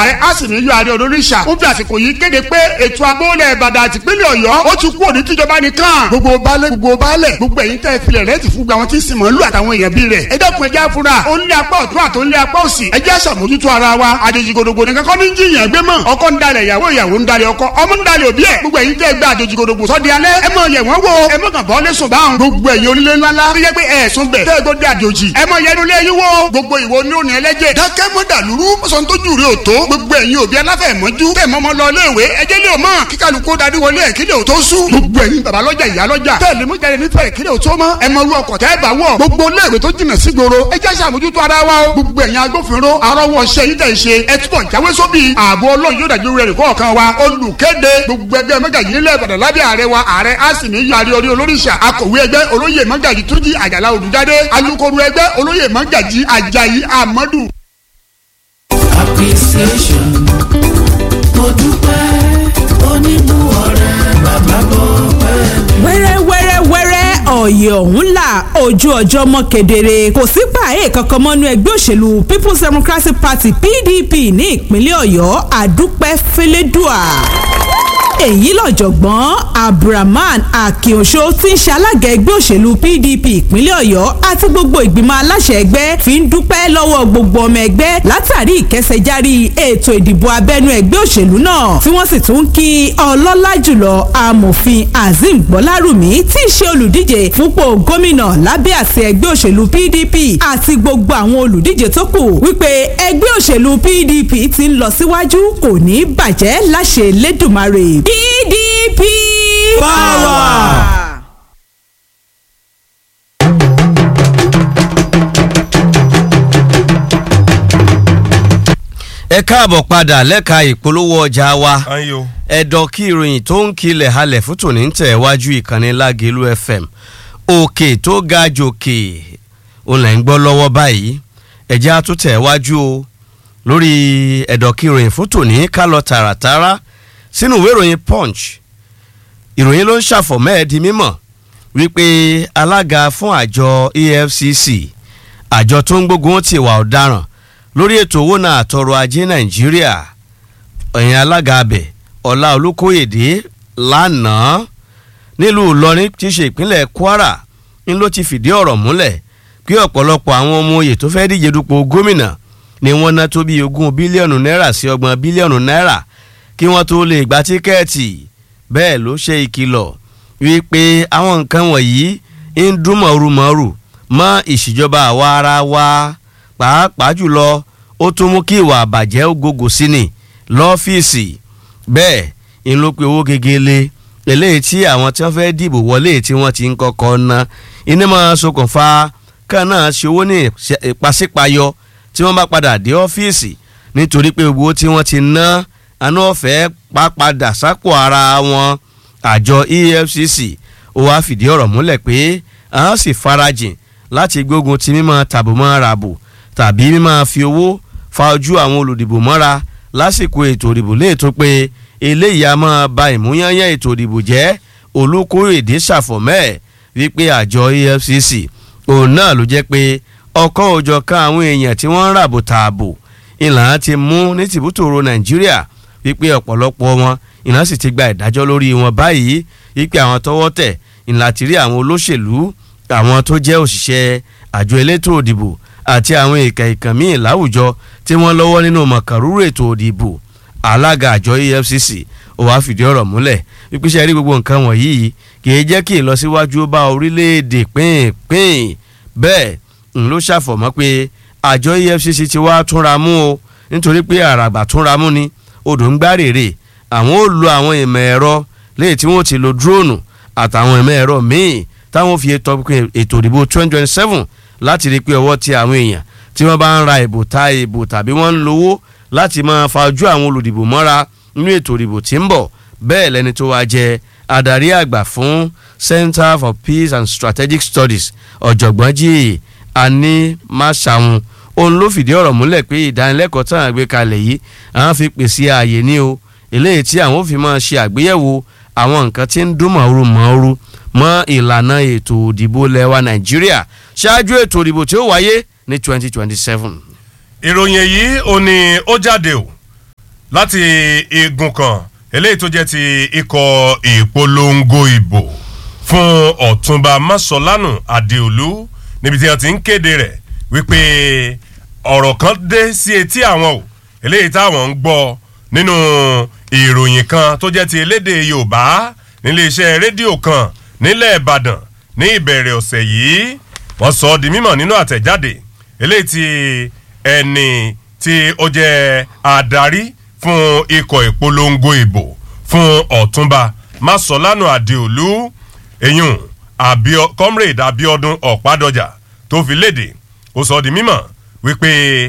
ààrẹ àsìníyọ ààrẹ olóríṣà ó fi àsìkò yìí kéde pé ètò agbóhùnlẹ̀ ìbàdàn àti ìpínlẹ̀ ọ̀yọ́ ó ti kú òní tíjọba nìkan gbogbo baálé gbogbo baálẹ̀ gbogbo ẹ̀yin tẹ́ filẹ̀ rẹ̀ ti fún gbà wọn tí sìnmọ́ lù àtàwọn èèyàn bí rẹ̀ ẹ dẹ́kun ẹjẹ́ àfúrà ó ń lé apá ọ̀tún àti ó ń lé apá òsì ẹjẹ́ àṣàmójútó ara wa àjèjì gòdògbò nìkan kọ́ ní jiyàn gbé mọ́ ọkọ ń dalẹ̀ ìyàwó ìyàwó ń dalẹ̀ ọkọ ọmọ ń dalẹ̀ òbí ẹ̀ gbogbo ẹ̀yin tẹ́ gba àjèjì gòdògbò sọ́dí alẹ́ ẹ mọ̀ yẹ̀ wọ́n wo ẹ mọ̀ kàn bọ́ lẹ́sùn báwọn gbogbo ẹ̀yin onílé ńlá ńlá tó yẹ pé ẹ̀sùn bẹ̀ tẹ́ gbọ́dọ̀ àjòjì ẹ mọ̀ yẹnu lé yín wo gbogbo ìwo ní òní ẹlẹ́jẹ̀ dákẹ́ mọ́ dàlúrú sọ́n tó jù rí òtó gbogbo ẹ̀yin òbí aláfẹ̀mọ́jú tẹ̀ mọ́mọ́ lọ léèwé ẹjẹ́ lé o mọ̀ kíkàlùkù darí wọlé ẹ̀ kílẹ̀ ò tó sùn gbogbo ẹ̀yin bàbá lọ́jà ìyá lọ́jà tẹ̀ lé mú jáde nífẹ̀ẹ́ kílẹ̀ ò tó mọ́ ẹ mọ irú ọkọ̀ tẹ́ bá wọ̀ gbogbo léèwé tó jìnnà sí gbòòrò ẹ jẹ́ sàmójútó ara wa o gbogbo ẹ̀yin agbófinró arọ́wọ́ ṣe yín tẹ̀ ṣe ẹ túbọ̀ jáwé sóbì ààbò ọlọ́run yóò dájú rẹ̀ kọ̀ọ̀kan wa olùkéde gbogbo ẹgbẹ́ mẹ́gàjì nílẹ̀ ìbàdàn lábẹ́ ààrẹ wa ààrẹ àsìmí yàrá orí olóríṣà akọ̀wé ẹgbẹ́ olóyè mẹ́gàjì túnjí àjàlá olùjáde alukoro ẹgbẹ́ olóyè mẹ́gàjì àjàyí amadu. appreciation mo dúpẹ́ oníbù ọ̀rẹ́ bàbá bọ̀ pẹ́ mi. wẹ́rẹ́ wẹ́rẹ́ wẹ́rẹ́ ọ̀yẹ̀ ọ̀hún là ojú ọjọ́ mọ́ kedere kò sí pààyè kankan mọ́nú ẹgbẹ́ òṣèlú people's democratic party pdp ní ìpínlẹ̀ ọ̀yọ́ àdúpẹ́ fẹlẹ́dùà èyí lọ́jọ̀gbọ́n abdulrahman akínoṣó tí ń ṣe alága ẹgbẹ́ òṣèlú pdp ìpínlẹ̀ ọ̀yọ́ àti gbogbo ìgbìmọ̀ aláṣẹ ẹgbẹ́ fi ń dúpẹ́ lọ́wọ́ gbogbo ọmọ ẹgbẹ́ látàrí ìkẹsẹ̀járí ètò ìdìbò abẹ́nú ẹgbẹ́ òṣèlú náà tí wọ́n sì tún kí ọlọ́lá jùlọ amòfin azeem gbọ́lárùmí tí í ṣe olùdíje fúnpò gómìnà lábẹ́ àṣẹ ẹgbẹ́ òṣèlú pdp àti gbogbo àwọn olùdíje tó kù wípé ẹgbẹ́ òṣèlú pdp ti ń lọ síwájú kò ní bàjẹ́ láṣẹ lẹ́dùnmarè pdp Power! ẹ káàbọ̀ padà lẹ́ka ìpolówó ọjà wa ayo ẹ̀dọ̀ kí ìròyìn tó ń kilẹ̀ halẹ̀ fún tòní ń tẹ̀ wájú ìkànnì lágẹ̀lú fm òkè tó ga jòkè òun lẹ̀ ń gbọ́ lọ́wọ́ báyìí ẹ̀jẹ̀ á tún tẹ̀ wájú o lórí ẹ̀dọ̀ kí ìròyìn fún tòní ká lọ tààràtàrà sínú ìwé ìròyìn punch ìròyìn ló ń ṣàfọ̀mọ́ ẹ̀ di mímọ̀ wípé alága fún àjọ efcc àjọ tó ń gbógun ti ìwà ọ̀daràn lórí ètò owó náà àtọrọ ajé nàìjíríà ẹ̀yìn alága abẹ ọlá olùkóyèdè lánàá nílùú ìlọrin tí í ṣe ìpínlẹ̀ kwara ń ló ti fìdí ọ̀rọ̀ múlẹ̀ pé ọ̀pọ̀lọpọ̀ àwọn ọmọ oyè tó fẹ́ díje dupò gómìnà ni wọ́n ná tó bí ogún bílíọ̀nù náírà sí ọgbọ̀n bílíọ̀nù náírà kí wọ́n tó lè gba tíkẹ́ẹ̀tì bẹ́ẹ̀ ló ṣe ìkìlọ̀ wípé àwọn nǹkan wọ̀nyí ń dún mọ̀rùmọ̀rù mọ́ ìṣèjọba àwa ara wa pàápàá jùlọ ó tún mú kí ìwà àbàjẹ́ ó gògò sí ni lọ́fíìsì bẹ́ẹ̀ ń ló pe owó gegele eléyìí tí àwọn tí wọ́n fẹ́ dìbò wọlé tí wọ́n ti ń kọ́kọ́ ná iná máa ṣokùnfà kan náà ṣe owó ní ìpàsípayọ tí wọ́n bá padà dé ọ́fíìsì nítorí pé owó tí wọ́n ti ná àná ọ̀fẹ́ pápadà sápò ara wọn àjọ efcc ó wáá fìdí ọ̀rọ̀ múlẹ̀ pé àwọn sì farajìn láti gbógun ti mímọ́ tàbùmọ́ ràbò tàbí mímọ́ fi owó fa ojú àwọn olùdìbò mọ́ra lásìkò ètò ìdìbò léètò pé eléyìí a máa ba ìmúyányán ètò ìdìbò jẹ́ olùkóyèdè ṣàfọ̀mẹ́ wípé àjọ efcc òun náà ló jẹ́ pé ọkọ̀ òjọ̀ kan àwọn èèyàn tí wọ́n ń ràbò tààbò ìlànà ti mú ní tìbútòrò nàìjíríà wípé ọ̀pọ̀lọpọ̀ wọn ìlànà sì ti gba ìdájọ́ lórí wọn báyìí wípé àwọn tọwọ́ tẹ̀ ìlànà ti rí àwọn olóṣèlú àwọn tó jẹ́ òṣìṣẹ́ àjọ elétò òdìbò àti àwọn ìkà ìkàn míì láwùjọ tí wọ́n lọ́wọ́ nínú mọ̀kàrúrú ètò òdìbò alága àjọ efcc ó wàá fìdí ọ̀rọ̀ múlẹ̀ wípé ṣe rí gbogbo nǹkan wọ̀nyí kì í jẹ́ kí ìlọsíwájú ó bá orílẹ̀-èdè pínpín bẹ́ẹ̀ ń ló ṣàfọ̀mọ́ pé àjọ efcc ti wá túnra mú o nítorí pé àràgbà túnra mú ni odò ń gbá rèrè àwọn ò lo àwọn ìmọ̀ ẹ̀rọ léyìí tí wọ́n ti lo dúróònù àtàwọn ìmọ̀ ẹ̀rọ míì táwọn fi ètò ètò ìdìbò twenty twenty seven láti rí i pé ọwọ́ ti àwọn èèyàn tí wọ́n bá ń ra ìbò ta ìbò tàbí wọ́n ń lówó láti máa fa ojú àwọn olùdìbò mọ́ra nínú ètò ìdìbò tí ń bọ̀ bẹ́ẹ̀ lẹni tó wá jẹ adarí àgbà fún Center for Peace and Strategic Studies ọ̀jọ̀gbọ́n jíì ani máṣàwọn òun ló fìdí ọ̀rọ̀ múlẹ̀ pé ìdánilẹ́kọ̀ọ́ tán àgbé kalẹ̀ yìí àwọn fi pèsè ààyè ní o eléyìí tí àwọn ò fi máa ṣe àgbéyẹ̀wò àwọn nǹkan tí ń dún mọ̀ọ́rù mọ̀ọ́rù mọ́ ìlànà ètò òdìbò lẹ́wà Nàìjíríà ṣáájú ètò òdìbò tí ó wáyé ní twenty twenty seven. ìròyìn èyí ò ní ó jáde o láti igun kan eléyìí tó jẹ́ ti ikọ̀ ìpolongo ìbò fún ọ̀túnba masolanu adeolu níbi tí wọ́n ti ń kéde rẹ̀ wípé ọ̀rọ̀ kan dé sí etí àwọn o eléyìí táwọn ń gbọ́ nínú ìròyìn kan tó jẹ́ ti elédè yorùbá níléeṣẹ́ rédíò kan nílẹ̀ ìbàdàn ní ìbẹ̀rẹ̀ ọ̀sẹ̀ yìí wọ́n sọ ọ́ di mímọ̀ nínú àtẹ̀jáde eléyìí tí ẹni tí ó jẹ́ adarí fún ikọ̀ ìpolongo ìbò fún ọ̀túnba masolanu adeolu eyín Abio- comrade abiodun ọ̀pádọjà tó fi léde ó sọ di mímọ̀ wípé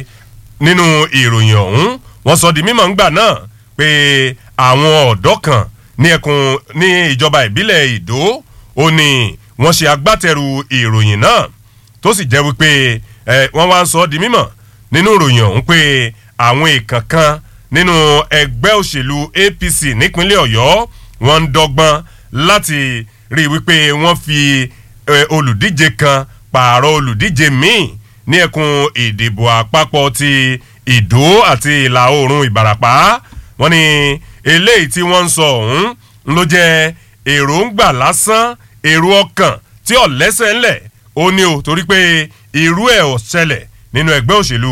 nínú ìròyìn ọ̀hún wọ́n sọ di mímọ̀ ńgbà náà pé àwọn ọ̀dọ́ kan ní ẹkùn ní ìjọba ìbílẹ̀ ìdó ó ní wọ́n ṣe agbátẹrù ìròyìn náà tó sì jẹ́ wípé ẹ wọ́n wá ń sọ di mímọ̀ nínú ìròyìn ọ̀hún pé àwọn èèkàn kan nínú ẹgbẹ́ òṣèlú apc nípínlẹ̀ ọ̀yọ́ wọ́n ń dọ́gbọ́n láti rí i wípé wọ́n fi ẹ, olùdíje kan pààrọ̀ olùdíje míì ní ẹkùn ìdìbò àpapọ̀ ti ìdó àti ìlà oòrùn ìbàràpá wọ́n ní eléyìí tí wọ́n ń sọ ọ̀hún ló jẹ́ èròǹgbà lásán èrò ọkàn tí ò lẹ́sẹ̀ ńlẹ̀ ó ní o torí pé irú ẹ̀ ò ṣẹlẹ̀ nínú ẹgbẹ́ òṣèlú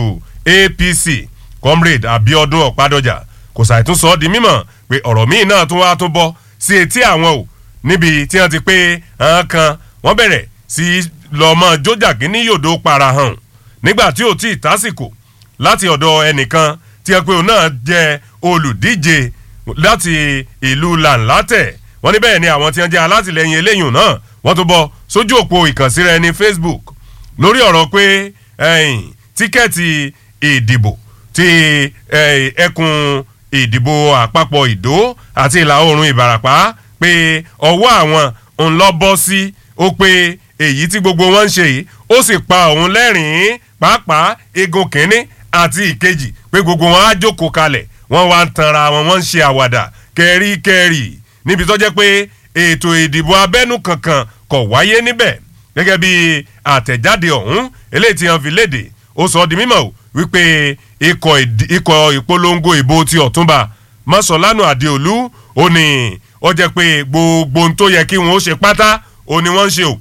apc comrade abiodun ọ̀pádọ́jà kò ṣàìtún sọ ọ́ di mímọ̀ pé ọ̀rọ̀ míì náà tún wá tún bọ́ sí etí àwọn o níbi tí wọ́n ti pé àwọn kan wọ́n bẹ̀rẹ̀ sí lọ́mọ jójàgín ní yòdó para hàn nígbà tí ò tí ì tásìkò láti ọ̀dọ̀ ẹnìkan tí wọ́n pé òun náà jẹ́ olùdíje láti ìlú làǹlátẹ̀ wọ́n ní bẹ́ẹ̀ ni àwọn tí wọ́n jẹ́ alátìlẹyìn eléyìí náà wọ́n tún bọ́ sójú òpó ìkànsíra ẹni facebook lórí ọ̀rọ̀ pé ẹ̀yìn tíkẹ́ẹ̀tì ìdìbò ti eh, ẹkùn ìdìbò àpapọ̀ ìdó àti ìlà oòrùn ìbàràpá pé ọwọ́ àwọn ń lọ bọ́ sí ó pé èyí tí gbogbo wọn ń ṣe yìí ó sì pa òun lẹ́rìn-ín pàápàá igun kínní àti ìkejì pé gbogbo wọn á jókòó kalẹ̀ wọ́n wá ń tanra wọn wọ́n ń ṣe àwàdà kẹ́ríkẹ́rì níbi tó jẹ́ pé ètò ìdìbò abẹ́nú kankan kò wáyé níbẹ̀ gẹ́gẹ́ bí àtẹ̀jáde ọ̀hún eléyìí tí wọ́n fi léde ó sọ ọ́ di mímọ̀ o wípé ikọ̀ ìdí- ikọ̀ ìpolongo ìbò ti ọ̀túnba mọ́sọ̀lánù àdéolú ó ní ó jẹ́ pé gbogbo ohun tó yẹ kí wọ́n ó ṣe pátá ó ní wọ́n ń ṣe o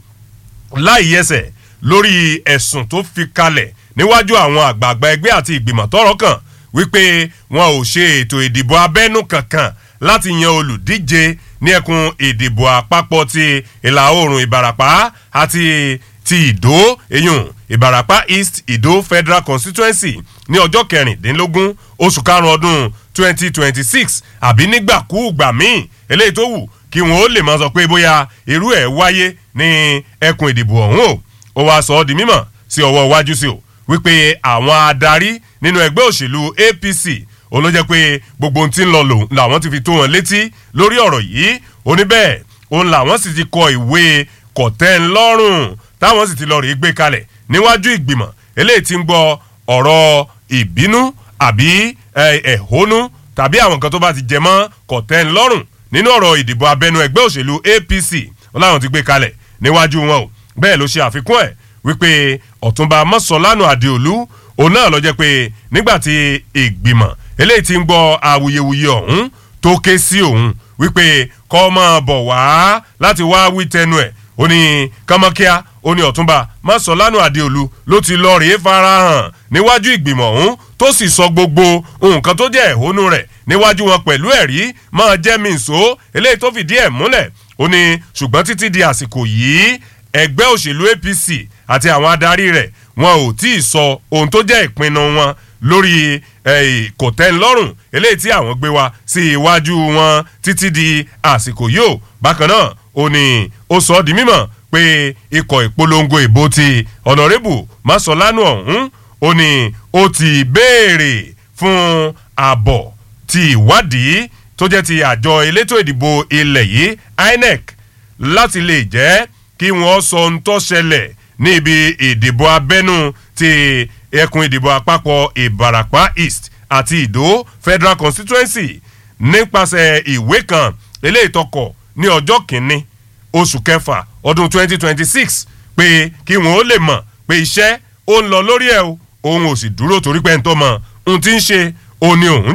láì yẹsẹ̀ lórí ẹ̀sùn tó fi kalẹ̀ níwájú àwọn àgbààgbà ẹgbẹ́ àti ìgbìmọ̀ tọ́rọ̀ kàn wípé wọn ò ṣe ètò ìdìbò abẹ́nú kankan láti yan olùdíje ní ẹkùn ìdìbò àpapọ̀ ti ìlà oòrùn ìbàràpá àti ti ìdó eyín ìbàràpá east ìdó federal constituency ní ọjọ́ kẹrìndínlógún oṣù karùn-ún ọdún twenty twenty six àbí nígbàkúùgbà míì eléyìí tó wù kí wọn ó lè máa sọ pé bóyá irú ẹ̀ wáyé ní ẹkùn ìdìbò ọ̀hún o ó wáá sọ ọ́ di mímọ̀ sí ọwọ́ iwájú sí o wípé àwọn adarí nínú ẹgbẹ́ òṣèlú apc òun ló jẹ́ pé gbogbo ohun tí ń lọ lòun làwọn ti fi tó wọn létí lórí ọ̀rọ̀ yìí oníbẹ̀ òun làwọn sì ti kọ ìwé kọ̀tẹ́nlọ́rùn táwọn sì ti lọ rèé gbé kalẹ̀ níwájú ìgbìmọ̀ eléyìí ti ń gbọ́ ọ̀rọ̀ ìbínú àbí eh, ẹ̀hónú tàbí àwọn nǹkan tó bá ti jẹ mọ́ kọ̀tẹ́nlọ́rùn nínú ọ̀rọ̀ ìdìbò abẹ́nú ẹgbẹ́ òṣèlú apc wọn làwọn ti gbé kalẹ̀ níwájú wọn o bẹ́ẹ̀ ló ṣe àfikún ẹ̀ wípé ọ̀túnba mọ́sọ̀lánù àdéolú òun náà lọ jẹ́ pé nígbà tí ìgbìmọ̀ eléyìí ti ń gbọ́ awuyewuye ọ̀hún tó ké sí òun wípé kọ́ máa bọ̀ wá láti wá wí tẹnu ẹ̀ ó ní kọ́mọ́kíá ó ní ọ̀túnba mọ́sọ̀lánù àdéolú ló ti lọ rèé farahàn níwájú ìgbìmọ̀ ọ̀hún tó sì sọ gbogbo nǹkan tó jẹ́ ẹ̀hónú rẹ̀ níwájú wọn pẹ̀lú ẹ̀rí máa jẹ́ mi nsó eléyìí tó fìdí ẹ̀ múlẹ̀ ó ní ṣùgbọ́n títí di àsìkò yìí ẹgbẹ́ òṣèlú apc àti àwọn adarí rẹ̀ wọn ò tí ì sọ ohun tó jẹ́ ìpinnu wọn lórí eh, kòtẹ́nlọ́rùn eléyìí tí àwọn gbé wá sí iwájú wọn títí di àsìkò yìí ó bákan náà ó ní ó sọ ọ́ di mímọ̀ pé ikọ̀ ìpolongo ìbò ti ọ̀nàrẹ́bù masolanu ọ̀hún ó ní ó ti béèrè fún àbọ̀ ti ìwádìí tó jẹ́ ti àjọ elétò ìdìbò ilẹ̀ yìí inec láti lè jẹ́ kí wọ́n sọ ohun tó ṣẹlẹ̀ ní ibi ìdìbò abẹ́nú ti ẹkùn ìdìbò àpapọ̀ ìbàràpá east àti ìdó federal constituency nípasẹ̀ ìwé kan eléyìí tọkọ̀ ní ọjọ́ kìíní oṣù kẹfà ọdún 2026 pé kí wọ́n ó lè mọ̀ pé iṣẹ́ ó ń lọ lórí ẹ̀ o òun ò sì dúró torí pé ń tọ́ mọ̀ ohun tí ń ṣe òun ni òun jẹ́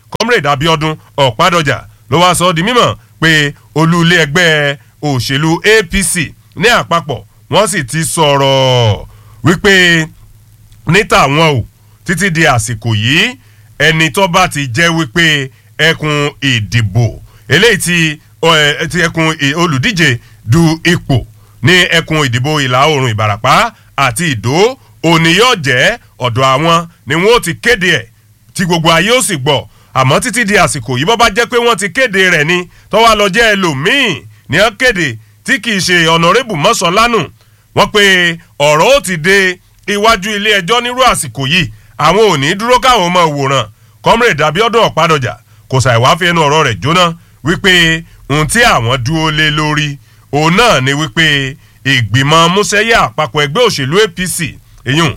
comrade abiodun ọ̀pádọjà ló wá sọ ọ́ di mímọ̀ pé olú ilé ẹgbẹ́ òṣèlú apc ní àpapọ̀ wọ́n sì ti sọ̀rọ̀ wípé ní tàwọn o títí di àsìkò yìí ẹni tó bá ti jẹ́ wípé ẹkùn ìdìbò eléyìí ti ọ, ẹ, ti ẹkùn ì- olùdíje du ipò ní ẹkùn ìdìbò ìlà oòrùn ìbàràpá àti ìdó òní yóò jẹ́ ọ̀dọ̀ àwọn ni wọ́n ó ti kéde ẹ̀ tí gbogbo ayé ó sì gbọ́ àmọ́ títí di àsìkò yìí bọ́ bá jẹ́ pé wọ́n ti kéde rẹ̀ ni tọ́wá lọ jẹ́ ẹlòmíì ní wọ́n kéde tí kì í ṣe ọ̀nàrẹ́bù mọ́sánlánù wọ́n pe ọ̀rọ̀ ó ti dé iwájú ilé ẹjọ́ nírú àsìkò yìí àwọn ò ní dúró káwọn ọmọ wòran comrade abiodun ọ̀pádọ̀jà kò ṣàìwá fi ẹnu ọ̀rọ̀ rẹ̀ jóná wípé ohun tí àwọn dúró lé lórí òun náà ni wípé ìgbìmọ̀ músẹ́yà àpapọ̀ ẹgbẹ́ òṣèlú apc èyun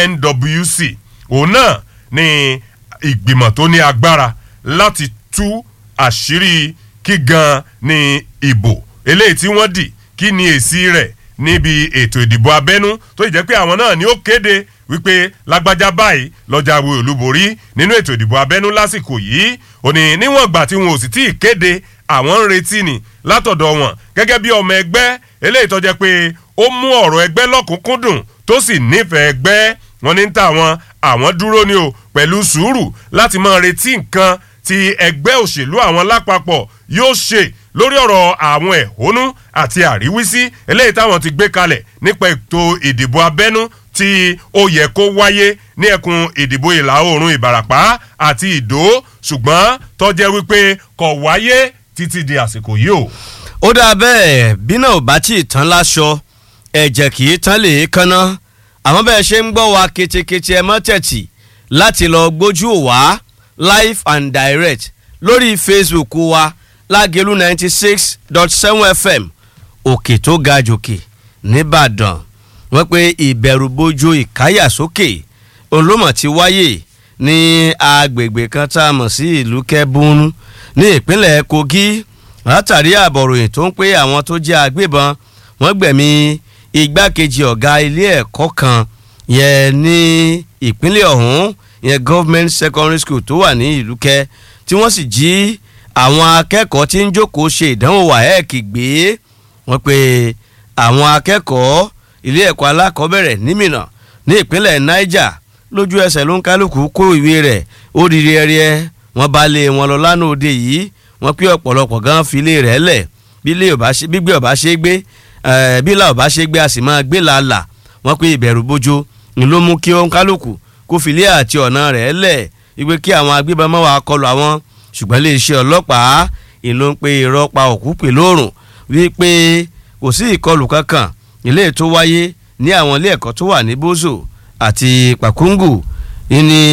nwc òun náà ni ìgbìmọ̀ tó ní agbára láti tú àṣírí kí gan ni ìbò eléyìí tí wọ́n dì kí ni èsì rẹ̀ níbi ètò ìdìbò abẹ́nú tó jẹ́ pé àwọn náà ni ó kéde wípé lágbájá báyìí lọ́jà wo olúborí nínú ètò ìdìbò abẹ́nú lásìkò yìí òní níwọ̀n ìgbà tí wọn ò sì tí ì kéde àwọn ń retí ni látọ̀dọ̀ wọn gẹ́gẹ́ bí ọmọ ẹgbẹ́ eléyìí tó jẹ́ pé ó mú ọ̀rọ̀ ẹgbẹ́ lọ́kùnkúndùn tó sì nífẹ̀ẹ́ ẹgbẹ́ wọn ní ta wọn àwọn dúró ni o pẹ̀lú sùúrù láti máa retí nǹkan tí ẹgbẹ́ òṣèlú àwọn lápapọ̀ yóò ṣe lórí ọ̀rọ̀ àwọn ẹ̀hónú àti àríwísí eléyìí táwọn ti gbé kalẹ̀ nípa ètò ìdìbò abẹ́nú tí ó yẹ kó wáyé ní ẹkùn ìdìbò ìlà oòrùn ìbàràpá àti ìdó ṣùgbọ́n tọ́jẹ́ wípé kò wáyé títí di àsìkò yìí o. ó dáa bẹ́ẹ̀ bí náà ò bá tí ì tán láṣọ ẹ̀jẹ̀ kì í tán lè kánná àmọ́ bẹ́ẹ̀ ṣe ń gbọ́ wa ketekete ẹ mọ́ tẹ̀tì láti lọ gbójú wá live and direct lórí facebook wa lágẹ̀lú ninety six dot seven fm òkè tó ga jòkè nìbàdàn wọ́n pe ìbẹ̀rùbojo ìkáyàsókè olómọ̀ ti wáyé ní agbègbè kan tá a mọ̀ sí ìlú kẹ́bùnú ní ìpínlẹ̀ kogi látàrí àbọ̀ròyìn tó ń pé àwọn tó jẹ́ agbébọn wọ́n gbẹ̀mí igbákejì ọ̀gá ilé ẹ̀kọ́ kan yẹn ní ìpínlẹ̀ ọ̀hún yẹn government secondary school tó wà ní ìlú kẹ́ tí wọ́n sì jí àwọn akẹ́kọ̀ọ́ tí ń jókòó ṣe ìdánwò waec gbé wọ́n pe àwọn akẹ́kọ̀ọ́ ilé ẹ̀kọ́ alákọ̀ọ́bẹ̀rẹ̀ nímìnà ní ìpínlẹ̀ niger lójú ẹsẹ̀ ló ń kálukú kó ìwé rẹ̀ ó di rẹ́rẹ́ wọ́n bá lé wọn lọ lánàá òde yìí wọ́n pé ọ̀pọ̀lọpọ̀ gan fi ilé rẹ̀ lẹ̀ bí ilé ọba ṣe gbígbé ọba ṣe gbé eh, bí ilà ọba ṣe gbé a sì máa gbé làálà wọ́n pé ìbẹ̀rù bójó ni ló mú kí ó ń kálukú kó fi ilé àti ọ̀nà rẹ̀ lẹ̀ wípé kí àwọn agbébọn máa wà kọlù àwọn ṣùgbọ́n iléeṣẹ́ ọlọ́pàá ìlú ló ń pe irọ́ pa òkú pè lóòrùn wípé kò sí ìkọlù kankan ilé tó wáyé ní àwọn ilé ẹ̀kọ́ tó wà ní bozo àti pakungu ní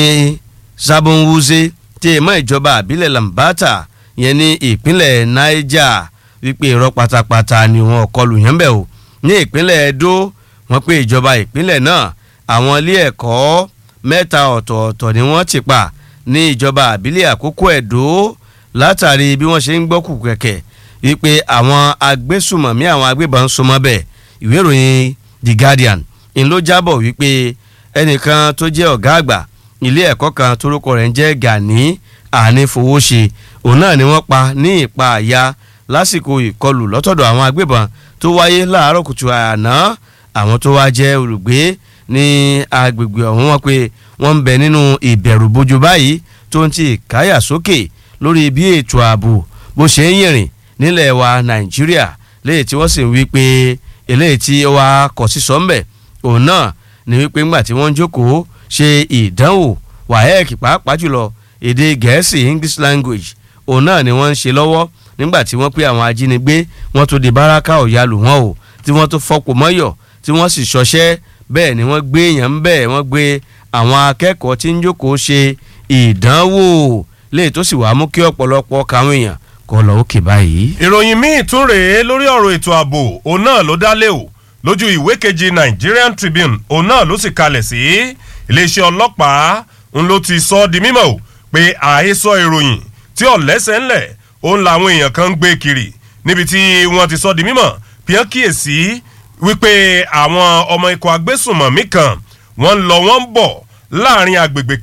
sabonwuze tí èèmọ̀ ìjọba àbílẹ̀ lambata yẹn ní ìpínlẹ̀ niger wípé irọ́ pátápátá ni wọn kọlù yẹn bẹ̀ o ní ìpínlẹ̀ edo wọ́n pé ìjọba ìpínlẹ̀ náà àwọn ilé ẹ̀kọ́ mẹ́ta ọ̀tọ̀ọ̀tọ̀ ni wọ́n ti pa ní ìjọba àbílẹ̀ àkókò ẹ̀dó látàrí bí wọ́n ṣe ń gbọ́kù kẹ̀kẹ́ wípé àwọn agbésùmọ̀mí àwọn agbébọn ń súnmọ́ bẹ́ẹ̀ ìwé ìròyìn the guardian ń ló jábọ̀ wípé ẹnìkan tó jẹ́ ọ̀gá àgbà ilé ẹ̀kọ́ kan torúkọ rẹ̀ ń jẹ́ gani ànífowóṣe òun náà ni wọ́n pa ní ìpa àyà lásìkò ìkọlù lọ́tọ̀dọ̀ àwọn agbébọn tó wáyé láàárọ̀ kùtù àná àwọn tó wá jẹ́ olùgbé ní agbègbè ọ̀hún wọn pé wọ́n ń bẹ nínú ìbẹ̀rùbojo báyìí tó ń ti káyà sókè lórí bí ètò ààbò bó ṣe ń yìnrìn nílẹ̀ wa nàìjíríà léyìí tí wọ́n sì ń wí pé eléyìí tí ó wá kọ̀ sí sọ́ńbẹ̀ òun náà ni wípé ńgbà tí wọ́n ń jókòó ṣe ìdánwò waec pàápàá jùlọ èdè gẹ̀ẹ́sì english language òun náà ni wọ́n ń ṣe lọ́wọ́ nígbà tí wọ́n pé àwọn ajínigbé wọ́n tó di báràkà ọ̀yà lù wọ́n o tí wọ́n tó fọ́pọ̀ mọ́yọ̀ tí wọ́n sì ṣọṣẹ́ bẹ́ẹ̀ ni wọ́n gbé èèyàn bẹ́ẹ̀ wọ́n gbé àwọn akẹ́kọ̀ọ́ tí ń jókòó ṣe ìdánwò léyìí tó sì wàá mú kí ọ̀pọ̀lọpọ̀ káwọn èèyàn kọ́ lọ òkè báyìí. ìròyìn míì tún rèé lórí ọ̀rọ̀ ètò ààbò òun náà ló dá lé o lójú ìwé kejì nigerian tribune òun náà ló sì kalẹ̀ sí iléeṣẹ́ ọlọ́pàá ń ló ti sọ ọ́ di mímọ̀ o pé àhesọ ìròyìn tí ọ̀lẹ́sẹ̀ ńlẹ̀ òun làwọn èèyàn kan ń gbé kiri níbi tí wọ́n ti sọ di mímọ̀ píọ́n kíyèsí wípé àwọn ọmọ ikọ̀ agbésùnmọ̀mí kan wọ́n ń lọ wọ́n ń bọ̀ láàrin agbègbè kan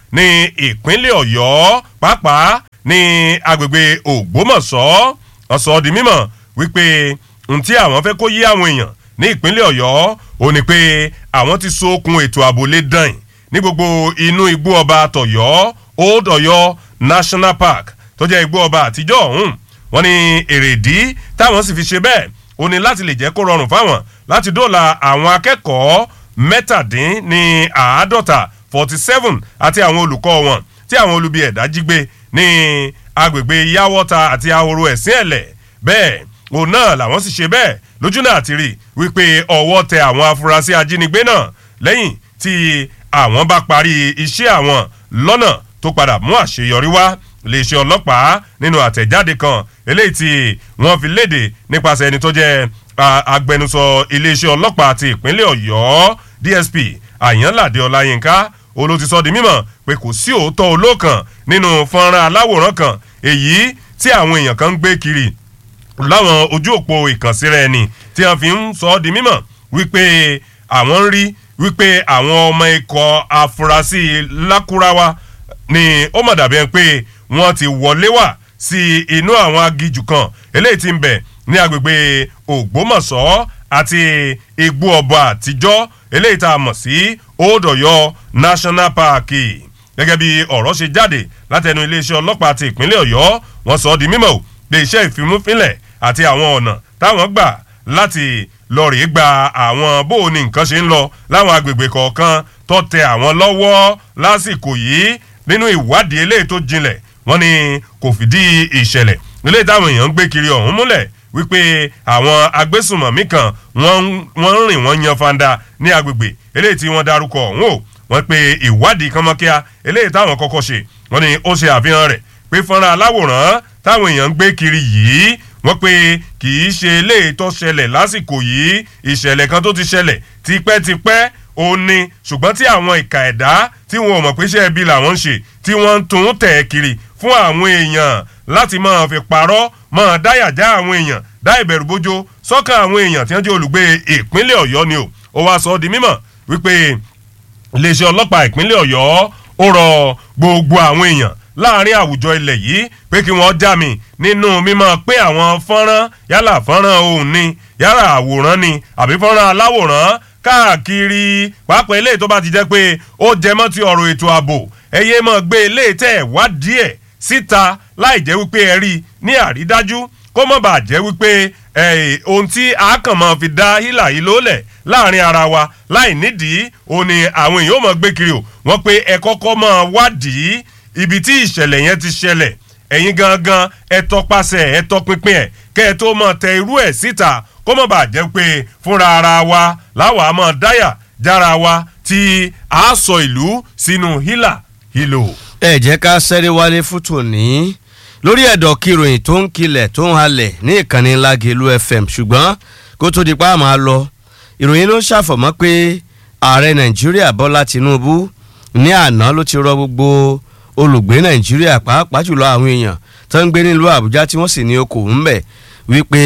ní ìpínlẹ̀ ọ̀yọ́ pàápàá ní agbègbè ògbómọ̀ṣọ́ wọ́n sọ ọ́ di mímọ̀ wípé ohun tí àwọn fẹ́ kó yí àwọn èèyàn ní ìpínlẹ̀ ọ̀yọ́ ò ní pé àwọn ti so okun ètò ààbò lé dàn ní gbogbo inú igbó ọba tọ̀yọ́ old ọ̀yọ́ national park tó jẹ́ igbó ọba àtijọ́ ọ̀hún wọ́n ní èrèdí táwọn sì fi ṣe bẹ́ẹ̀ ó ní láti lè jẹ́ kó rọrùn fáwọn láti dóòlà àwọn akẹ́kọ̀ọ́ mẹ́tàdín ní àádọ́ta forty seven àti àwọn olùkọ́ wọn tí àwọn olubi ẹ̀dá jí gbé ní agbègbè yáwọ́ta àti ahoro ẹ̀sìn ẹ̀lẹ̀ bẹ́ẹ̀ òun náà làwọn sì ṣe bẹ́ẹ̀ lójú náà ti rí wípé ọwọ́ tẹ àwọn afurasí ajínigbé náà lẹ́yìn tí àwọn bá parí iṣẹ́ àwọn lọ́nà tó padà mú àṣeyọrí wá iléeṣẹ́ ọlọ́pàá nínú àtẹ̀jáde kan eléyìí tí wọ́n fi léde nípasẹ̀ ẹni tó jẹ́ agbẹnusọ iléeṣẹ́ ọlọ́pàá ti ìpínlẹ̀ ọ̀yọ́ dsp àyànládé ọláyínká olóòtú di mímọ̀ pé kò sí òótọ́ olókan nínú fọ́nrán aláwòrán kan èyí tí àwọn èèyàn kan ń gbé kiri láwọn ojú òpó ìkànsíra ẹni tí wọ́n fi ń sọ ọ́ di mímọ̀ wípé àwọn ń rí wípé àwọn ọmọ ikọ̀ afurasí lákúráwá ni ó mọ̀ dàbí ẹni pé wọ́n ti wọlé wá sí inú àwọn agijù kan eléyìí tí ń bẹ̀ ní agbègbè ògbómọ̀ṣọ́ àti igbó ọba àtijọ́ eléyìí tá a mọ̀ sí old ọ̀yọ́ national park gẹ́gẹ́ bí ọ̀rọ̀ ṣe jáde látẹnu iléeṣẹ́ ọlọ́pàá ti ìpínlẹ̀ ọ̀yọ́ wọ́n sọ ọ́ di mímọ̀ pé iṣẹ́ ìfimúfínlẹ̀ àti àwọn ọ̀nà táwọn gbà láti lọ rèé gba àwọn bó o ní nǹkan ṣe ń lọ láwọn agbègbè kọ̀ọ̀kan tó tẹ àwọn lọ́wọ́ lásìkò yìí nínú ìwádìí eléyìí tó jinlẹ̀ wọ́n ní kò fìdí ìṣẹ̀lẹ̀ eléyìí táwọn èèyàn ń gbé kiri ọ̀hún múlẹ̀ wípé àwọn agbésùmọ̀mí kan wọ́n ń rìn wọ́n yan fanda ní agbègbè eléyìí tí wọ́n darúkọ ọ̀hún o wọ́n pe ìwádìí kánmọ́kíá eléyìí táwọn kọ́kọ́ ṣe wọ́n ní ó ṣe àfihàn rẹ̀ pé fọ́nrán aláwòrán táwọn èèyàn ń gbé kiri yìí wọ́n pe kì í ṣe eléyìí tó ṣẹlẹ̀ lásìkò yìí ìṣẹ̀lẹ̀ kan tó ti ṣẹlẹ̀ tipẹ́tipẹ́ ó ní ṣùgbọ́n tí àwọn ìka ẹ̀dá tí wọn ò mọ̀ pé iṣẹ́ ibi làwọn ń ṣe tí wọ́n ń tún tẹ̀ kiri fún àwọn èèyàn láti máa fi parọ́ máa dáyàjá àwọn èèyàn dá ìbẹ̀rù bójó sọ́kàn àwọn èèyàn tí wọ́n jẹ́ olùgbé ìpínlẹ̀ ọ̀yọ́ ni o ó wá sọ ọ́ di mímọ̀ wípé iléeṣẹ́ ọlọ́pàá ìpínlẹ̀ ọ̀yọ́ ó rọ gbogbo àwọn èèyàn láàrin àwùjọ ilẹ̀ yìí pé kí wọ́n já mi nínú mímọ́ pé àwọn fọ́nrán yálà fọ́nrán òun ni yálà àwòrán ni àbí fọ́nrán aláwòrán káàkiri pàápàá eléyìí tó bá ti jẹ́ pé ó jẹ mọ́ ti ọ̀rọ̀ ètò ààbò ẹ̀yẹ mọ́ gbé eléyìí tẹ̀ wádìí ẹ̀ síta láì jẹ́ wípé ẹ rí ní àrídájú kó mọ̀ bá jẹ́ wípé ohun tí a kàn máa fi dá hílà yìí lólẹ̀ láàrin ara wa láì nídìí òun ni àwọn èèyàn máa gbé kiri o wọ́n pé ẹ kọ́kọ́ máa wádìí ibi tí ìṣẹ̀lẹ̀ yẹn ti ṣẹlẹ̀ ẹ̀yin gangan ẹ tọpasẹ̀ ẹ tọpinpin ẹ̀ kẹ́ ẹ tó máa tẹ irú ẹ̀ síta kó mọ̀ bá jẹ́ pé fúnra ara wa láwa máa dáyà jára wa tí a sọ ìlú sínú hílà hílò. ẹ jẹ́ ká sẹ́rí wálé fútó ní lórí ẹ̀dọ̀ kíròyìn tó ń kilẹ̀ tó ń halẹ̀ ní ìkànnì Lágelú FM ṣùgbọ́n kó tó di pa àmọ́ lọ ìròyìn ló ń ṣàfọ̀mọ́ pé ààrẹ Nàìjíríà Bọ́lá Tinubu ní àná ló ti rọ gbogbo olùgbé Nàìjíríà pàápàá jùlọ àwọn èèyàn tó ń gbé nílùú Àbújá tí wọ́n sì ní okòwò ńbẹ̀ wípé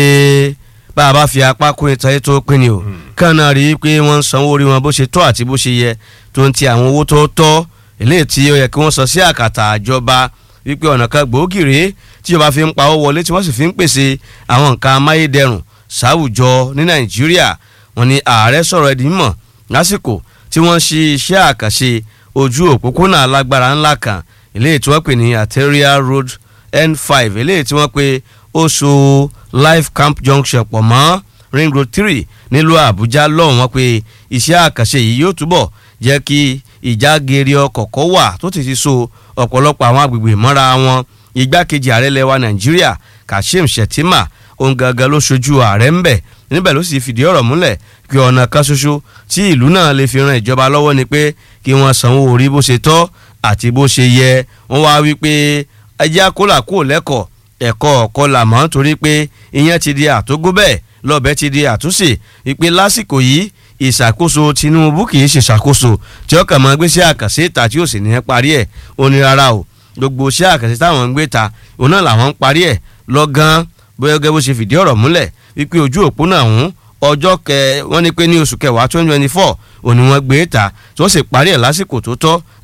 bá a bá fi apá kó ìtàn tó pín ni o kàn náà rí i pé wọ́n ń sanwó orí wọn bó ṣe tọ́ àti bó ṣe yẹ tó ń ti àwọn owó tó tọ́ eléyìí tí ó yẹ kí wọ́n sọ sí àkàtà àjọba wípé ọ̀nà kan gbòógì rèé tíjọba fi ń pawó wọlé tí wọ́n sì fi ń pèsè àwọn nǹkan amáyédẹrùn sáwùjọ ní Nàìjíríà wọ́n ní ààrẹ sọ̀rọ̀ ẹ̀dín mọ̀ lásìkò tí wọ́n ṣe iṣẹ́ àkànṣe ojú òpópónà alágbára ńlá kan eléyìí tí wọ́n pè ní arterial road N5 eléyìí tí wọ́n pe ó so life camp junction pọ̀ mọ́ ring road three nílùú Àbújá lọ́hùn wọ́n pe iṣẹ́ àkànṣe yìí yóò túbọ̀ jẹ́ kí ìjágeere ọkọ̀ kọ́ wà tó ti ti so ọ̀pọ̀lọpọ̀ àwọn agbègbè mọ́ra wọn igbákejì ààrẹ lẹwa Nàìjíríà Kashim Shettima òun gangan ló ṣojú ààrẹ ń bẹ̀ níbẹ̀ ló sì fìdí ọ̀rọ̀ múlẹ̀ pé ọ̀nà kan ṣoṣo tí ìlú náà lè fi ran ìjọba lọ́wọ́ ni pé kí wọ́n sanwó orí bó ṣe tọ́ àti bó ṣe yẹ wọ́n wá wí pé ẹjẹ́ àkólà kò lẹ́kọ̀ọ́ ẹ̀kọ́ ọ̀kọ́ là mọ́ torí pé ìyẹn ti di àtógó bẹ́ẹ̀ lọ́bẹ̀ ti di àtúnṣe ìpè lásìkò yìí ìṣàkóso Tinubu kì í ṣe ṣàkóso tí ọkàn máa gbé sí àkànṣe ìta tí ó sì ní ẹ parí ẹ̀ ó ní rárá o gbogbo iṣẹ́ àkànṣe táwọn ń gbé ta òun náà làwọn ń parí ẹ̀ lọ́gán bóyá gẹ́gẹ́ bó ṣe fìdí ọ̀rọ̀ múlẹ̀ wípé ojú òpó náà ń ọjọ́ kẹ wọ́n ní pé ní oṣù kẹwàá twenty twenty four òní wọ́n gbé ta tí wọ́n sì parí ẹ̀ lásìkò tó tọ́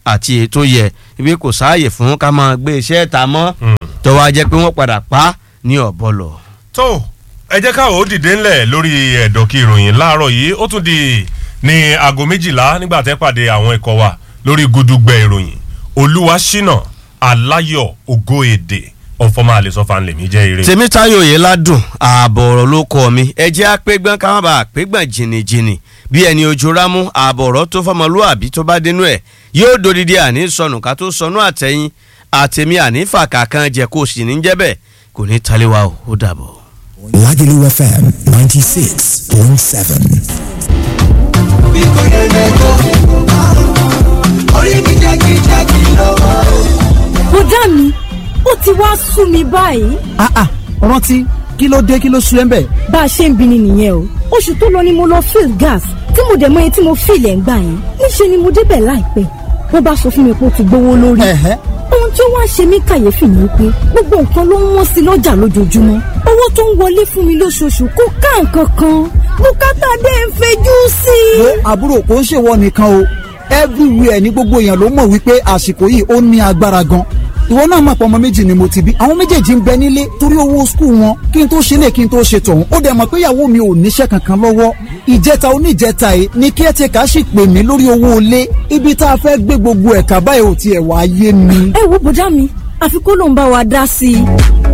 àti èyí tó yẹ ibi kò sáàyè fún ká máa gbé iṣẹ́ ta mọ́ tó wá jẹ́ pé wọ́n padà pa á ní ọ̀bọ̀lọ̀. tó ẹ jẹ́ káwọn ó dìde ńlẹ̀ lórí ẹ̀dọ̀kí ìròyìn láàárọ̀ yìí ó tún di ní aago méjìlá nígbà tẹ́ pàdé àwọn ikọ̀ wa lórí gudugbẹ ìròyìn olúwaṣínà aláyọ̀ ògo èdè ọ̀fọ̀mọ́ àlesọ́fà ńlẹ̀mí jẹ́ eré. tèmítáyò yìí ládùn ààbọ̀ ọ̀rọ̀ ló kọ́ mi ẹ jẹ́ àpégbọ́n ká má bàa àpégbọ́n jìnnìjìnnì bí ẹni ojú rámú ààbọ̀ ọ̀rọ̀ tó fọmọlúàbí tó bá dénú ẹ̀ yóò dodidi àní sọnù ká tó sọnù àtẹ̀yìn àtẹ̀mí àní fàkà kan jẹ́ kó sì ní jẹ́ bẹ́ẹ̀ kò ní taliwa o ó dàbọ̀. Lagelu FM 96.7. bí kò yẹ lẹ́jọ́ orí mi jákèjákè lọ́wọ́. bùdá mi ó ti wá sú mi báyìí ah ah rántí kí ló dé kí ló sú ẹ ń bẹ. bá a ṣe ń bini nìyẹn o oṣù tó lọ ni mo lọ fill gas tí mo dẹ̀ mọ iye tí mo fill ẹ̀ ń gbà yẹn níṣẹ́ ni mo débẹ̀ láìpẹ́ wọ́n bá sọ fún mi pé ó ti gbówó lórí Ẹ̀hẹ́. ohun tí ó wá ṣe mí kàyéfì ni pé gbogbo nǹkan ló ń wọ́n sí lọ́jà lójoojúmọ́ owó tó ń wọlé fún mi lóṣooṣù kò ká nǹkan kan bùkátà dé ń fejú sí i. wo àbúrò kò ń ṣèwọ nìkan o everywhere ní gbogbo èèyàn ló mọ̀ wípé àsìkò yìí ó ní agbára gan ìwọ náà mọ̀ pé ọmọ méjì ni mo ti bí àwọn méjèèjì ń bẹ nílé torí owó skul wọn kí n tó ṣe lè kí n tó ṣe tọ̀hún ó dẹ̀ mọ̀ pé ìyàwó mi ò níṣẹ́ kankan lọ́wọ́ ìjẹta oníjẹta yìí ni kí ẹ ti kà á sì pè mí lórí owó ilé ibi tá a fẹ́ gbé gbogbo ẹ̀ka báyìí ò tiẹ̀ wá yé mi. ẹ wo bùdá mi àfi kó ló ń bá wa dá sí i.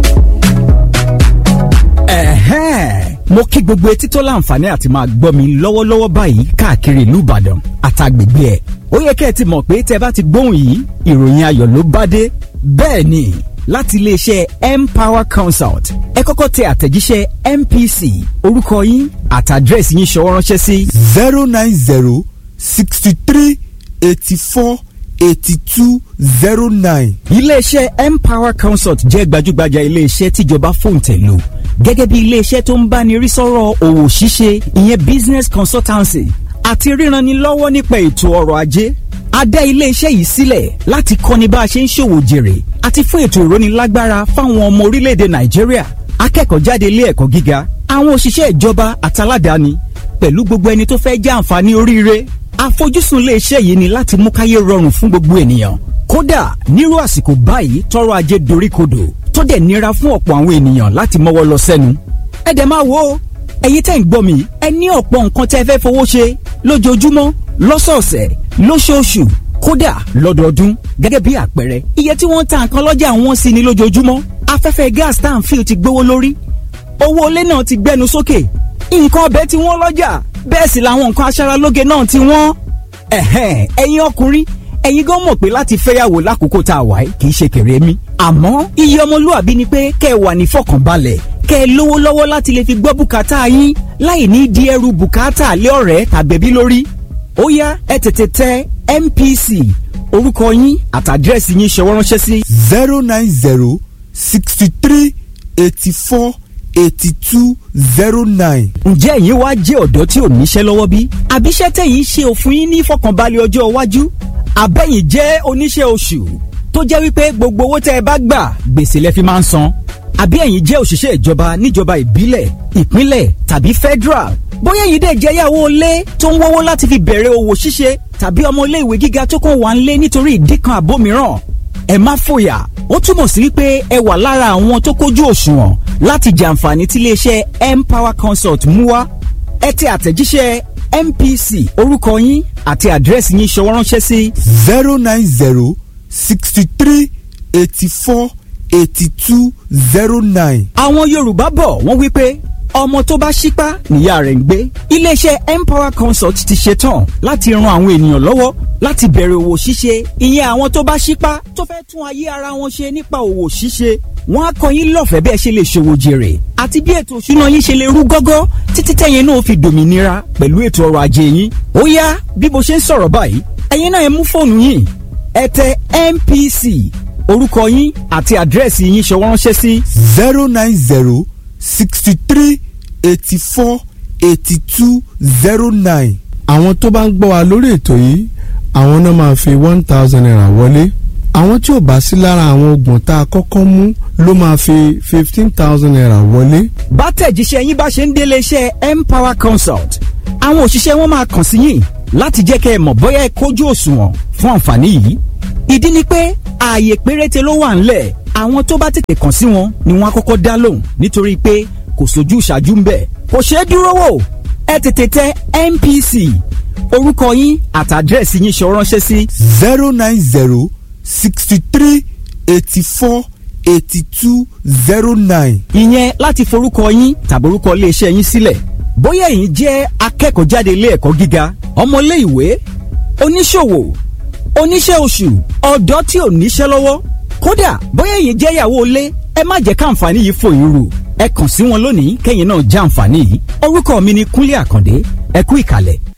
ẹ̀hẹ́n mo kí gbogbo etí tó láǹfààní àti máa gbọ́ mi lọ́wọ́lọ́wọ́ báyìí káàkiri ìlú ìbàdàn àtàgbègbè ẹ̀ ó yẹ kẹ́ ẹ ti mọ̀ pé tẹ́ bá ti gbóhùn yìí ìròyìn ayọ̀ ló bá dé bẹ́ẹ̀ ni láti iléeṣẹ́ empower consult ẹ kọ́kọ́ tẹ àtẹ̀jíṣẹ́ mpc orúkọ yín àtàdírẹ́sì yín ṣọwọ́ ránṣẹ́ sí zero nine zero sixty three eighty four eighty two zero nine. iléeṣẹ́ empower consult jẹ́ gbajúgbajà iléeṣẹ́ tíjọba fòǹtẹ̀ lò gẹ́gẹ́ bí iléeṣẹ́ tó ń báni rí sọ́rọ̀ òwò ṣíṣe ìyẹn business consultancy àti ríranni lọ́wọ́ nípa ètò ọrọ̀ ajé a dá iléeṣẹ́ yìí sílẹ̀ láti kọ́ni bá a ṣe ń ṣòwò jèrè àti fún ètò ìrónilágbára fáwọn ọmọ orílẹ̀-èdè nàìjíríà akẹ́kọ̀ọ́ jáde ilé ẹ̀kọ́ gíga àwọn òṣìṣẹ́ ìjọba àtàládàáni pẹ̀lú gbogbo ẹni tó fẹ́ jẹ́ àǹfààní oríire àfojúsùn iléeṣẹ́ yìí ni láti mú káyé rọrùn fún gbogbo ènìyàn kódà nírú àsìkò báyìí tọrọ ajé doríkodò tó dẹ̀ nira fún ọ̀pọ̀ àwọn ènìyàn láti mọ́wọ́ lọ sẹ́nu ẹ dẹ̀ máa wo ẹ̀yin tẹ́ ń gbọ́ mi ẹ ní ọ̀pọ̀ nǹkan tẹ́ fẹ́ fowó ṣe lójoojúmọ́ lọ́sọ̀ọ̀sẹ̀ lóṣooṣù kódà lọ́dọọdún gẹ́gẹ́ bí àpẹẹrẹ iye tí wọ́n ń ta nǹkan lọ́jà wọ́n sì ní lójoojúmọ́ afẹ́fẹ́ gas tá à ń fi ti gbówó lórí owó ilé náà ti gbẹnu sókè nǹkan ọbẹ̀ tí wọ́n lọ́jà bẹ́ẹ̀ sì làwọn nǹkan aṣaralóge náà ti wọ́n. ẹ̀hẹ́n ẹ̀yin ọkùnrin ẹ̀yin gan mọ̀ pé láti fẹ́yàwó lákòókò tá a wà yìí kì í ṣe kéré mi. àmọ́ iye ọmọlúwàbí ni pé kẹ́ ẹ wà ní fọkànbalẹ̀ kẹ́ ẹ lówó lọ́wọ́ láti lè fi gbọ́ bùkátà yín láì ní di ẹrù bùkátà lé ọ̀rẹ́ tàbẹ̀bí lórí. ó yá ẹ tètè tẹ MPC orúkọ yín àtàdírẹ́sì yín ṣọwọ́ ránṣẹ́ sí zero nine zero sixty three eighty four eighty two zero nine. ǹjẹ́ ẹ̀yin wá jẹ́ ọ̀dọ́ tí ò níṣẹ́ lọ́wọ́ bí? àbíṣẹ́ tẹ̀yìn ṣe òfin yín ní fọkànbalẹ̀ ọjọ́ iwájú? àbẹ̀yìn jẹ́ oníṣẹ́ oṣù tó jẹ́ wípé gbogbo owó tẹ́ ẹ bá gbà gbèsè lẹ fi máa ń san? àbí ẹ̀yin jẹ́ òṣìṣẹ́ ìjọba níjọba ìbílẹ̀ ìpínlẹ̀ tàbí federal? bóyá ẹ̀yin dẹ̀ jẹ́ yàwó ilé tó ń wọ́wọ́ láti fi bẹ̀rẹ̀ òwò ṣíṣe tàbí ọmọ ilé ìwé gíga tó kàn wá ń lé nítorí ìdí kan àbó mìíràn ẹ má fòyà ó túmọ̀ sí wípé ẹ wà lára àwọn tó kójú òṣùwọ̀n láti jàǹfààní tí iléeṣẹ́ empower consult mú wá ẹ tẹ àtẹ̀jíṣẹ́ mpc orúkọ yín àti àdírẹ́sì yín ṣọwọ́ ránṣẹ́ sí zero nine zero sixty three eighty four eighty two zero nine. àwọn yorùbá bọ̀ wọ́n wí pé ọmọ tó bá ṣípá níyà rẹ̀ ń gbé iléeṣẹ́ empower consult ti ṣetán láti ran àwọn ènìyàn lọ́wọ́ láti bẹ̀rẹ̀ òwò ṣíṣe ìyẹn àwọn tó bá ṣípá tó fẹ́ tún ayé ara wọn ṣe nípa òwò ṣíṣe wọ́n á kọ́ yín lọ́fẹ̀ẹ́ bẹ́ẹ̀ ṣe lè ṣòwò jèrè àti bí ètò òṣùná yín ṣe lè rú gọ́gọ́ títí tẹ̀yin náà fi dòmìnira pẹ̀lú ètò ọrọ̀ ajé yín ó yá bí mo ṣe ń sọ̀rọ̀ báyìí ẹ̀yin náà ẹ mú fóònù yín ẹ tẹ MPC orúkọ yín àti àdírẹ́sì yín ṣọwọ́ ránṣẹ́ sí zero nine zero sixty three eighty four eighty two zero nine. àwọn tó bá ń gbọ́ wa lórí ètò yìí àwọn náà máa fi one thousand naira wọlé àwọn tí ò bá sí lára àwọn oògùn tá a kọ́kọ́ mú ló máa fi fifteen thousand naira wọlé. bá tẹ̀jíṣẹ́ yín bá ṣe ń délé iṣẹ́ empower consult àwọn òṣìṣẹ́ wọn máa kàn sí yín láti jẹ́ kẹ́ ẹ mọ̀ bóyá ẹ kójú òṣùwọ̀n fún àǹfààní yìí ìdí ni pé ààyè péréte ló wà ńlẹ̀ àwọn tó bá tètè kàn sí wọn ni wọ́n á kọ́kọ́ dá lóhùn nítorí pé kò sójú ìṣáájú ń bẹ̀ kò ṣeé dúró wò ẹ tètè tẹ NPC orúkọ yín àtàdírẹ́sì yín ṣọ ránṣẹ́ sí. zero nine zero sixty three eighty four eighty two zero nine. ìyẹn láti forúkọ yín tàbí orúkọ iléeṣẹ́ yín sílẹ̀ bóyá ẹ̀yin jẹ́ akẹ́kọ̀ọ́ jáde ilé ẹ̀kọ́ gíga ọmọlé ìwé oníṣòwò oníṣẹ́ oṣù ọ̀dọ́ tí ò níṣẹ́ lọ́wọ́ kódà bóyá ẹ̀yin jẹ́ ìyàwó ilé ẹ má jẹ́ káǹfààní yìí fò yín rù ẹ kàn sí wọn lónìí kẹ́yìn náà já àǹfààní yìí orúkọ mi ni Kúnlé Àkàndé ẹ kú ìkàlẹ̀